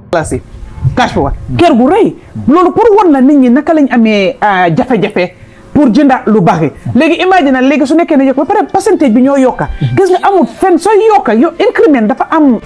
place cash power kër gu rëy loolu pour won na nit ñi naka lañ amee jafe-jafe pour jënda lu baax léegi imagine léegi su nekkee ne yokk ba pare pourcentage bi ñoo yokka gis nga amul fenn sooy yokka yo increment dafa am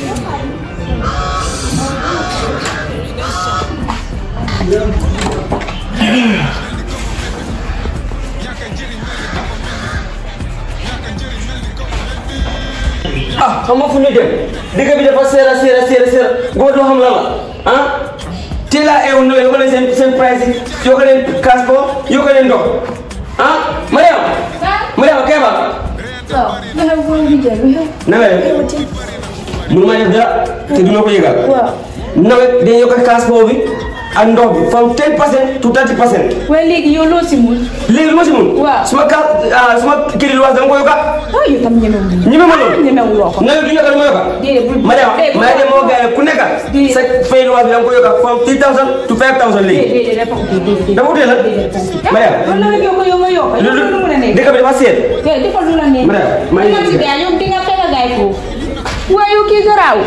ah xam nga fu ñu jëm dëkk bi dafa seer a seer a seer a seer góor doo xam lan la ah teel a eew no yokk leen seen seen price yi yokk leen kaas bo yokk leen ndox ah Mariam Mariam Keba waaw nga xam foo ñu jël na nga def mënu ma def dara te du ma ko yëgal waaw nawet dañuy yokk kaas boobu bi ak ndox bi from 10 percent to 30 percent waaye léegi yow loo si mun léegi lu ma si mun Waaw. suma kaas ah suma kii di luwaas dama ko yokka waaw yow tam ñemewul ñeme ma loolu ñemewuloo ko nawet du yokka du ma yokka déedéet bul Mariam déedéet, maa dem moo gars ku nekk Déedéet. sa fay luwaas bi da nga ko yokka from 3000 to 5000 léegi déedéet dafa ko déedéet dafa utee la Mariam loolu la rek yow ko yow nga yokk yow loolu mu la nekk dëkk bi dafa seet déedéet defal lu la nekk Mariam maa ngi demal si gars yow di nga fekk gaay foofu waaye yow kii garaaw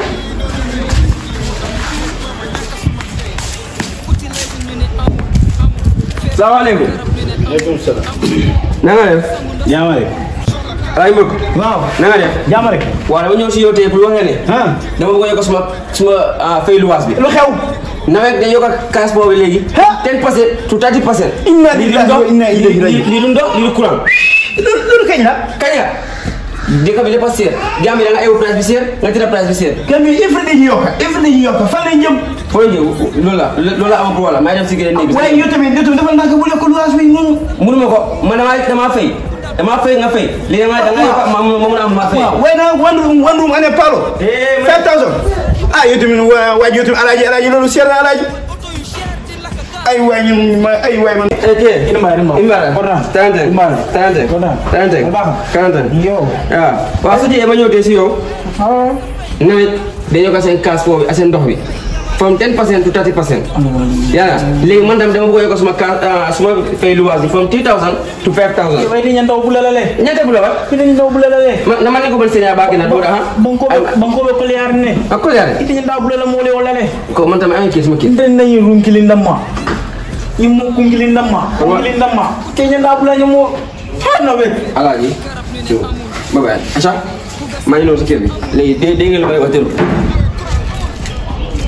salaamaaleykum Waaleykum salaam. na nga def Jaama rek. ay mbokk waaw. na nga def Jaama rek. waaw dama ñëw si yow tey pour wax nga ne ah. dama bëgg a yokk suma suma ah, fay luwaas bi lu xew. nawet dañ yokk kaas boobu léegi Ha? 10 percent to 30 percent Inna lii du lillahi ndox wa inna ilayhi lii raji'un. lii du ndox lii du courant loolu loolu kañ la. kañ la dëkk bi dafa seer Gambie da nga ewu price bi seer nga tëra price bi seer kan yooyu il faut dañuy yokk il faut dañuy yokk fan lay jëm. foo ñëw loolu la loolu la am pour wala maa dem si gën néeg bi waaye yow tamit yow tamit dafa naka bu lekk luwaas bi noonu. mënuma ko man damaa damaa fay damaa fay nga fay léegi damaa da nga yokk ma ma mën a am ma fay waaw waaye nag one room one room ane palo. Eh, ma- five thousand. ah yow tamit waa waa yow tamit alaaji alaaji loolu seer na alaaji. ay waay ñun ma ay waay man. ok Imbara, Imbara. Imbara Kontaan. tante Imbara. tante Kontaan. tante Bu baax. tante yow. waaw waaw su jee ma ñëw tey si yow nawet dañoo ko seen kaas boobu ak seen ndox bi from 10 percent to 30 percent yaa léegi man tam dama bëgg a yokk suma kaas ah, suma fay luwaas bi from 3000 to 5000 waaye dañu ndaw bu la lalee. ñaata bu la wax fi dañu ndaw bu la lalee. ma na ma ne ko ban seen baaki na do da ha banko banko be ko liar ne. ak ko yaare ite ndaw bu la la mole wala le. ko man tam am kii suma kii nde nañu runkili ndamma ñimmo kungili ndamma kungili ndamma keña ndabula ñamo fana we alaaji yow ba bàyyi aca maa ngi noonu si kër bi léegi dé dégg ngeen lu may wax tëru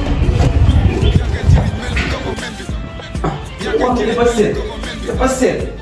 ah dafa seet dafa seet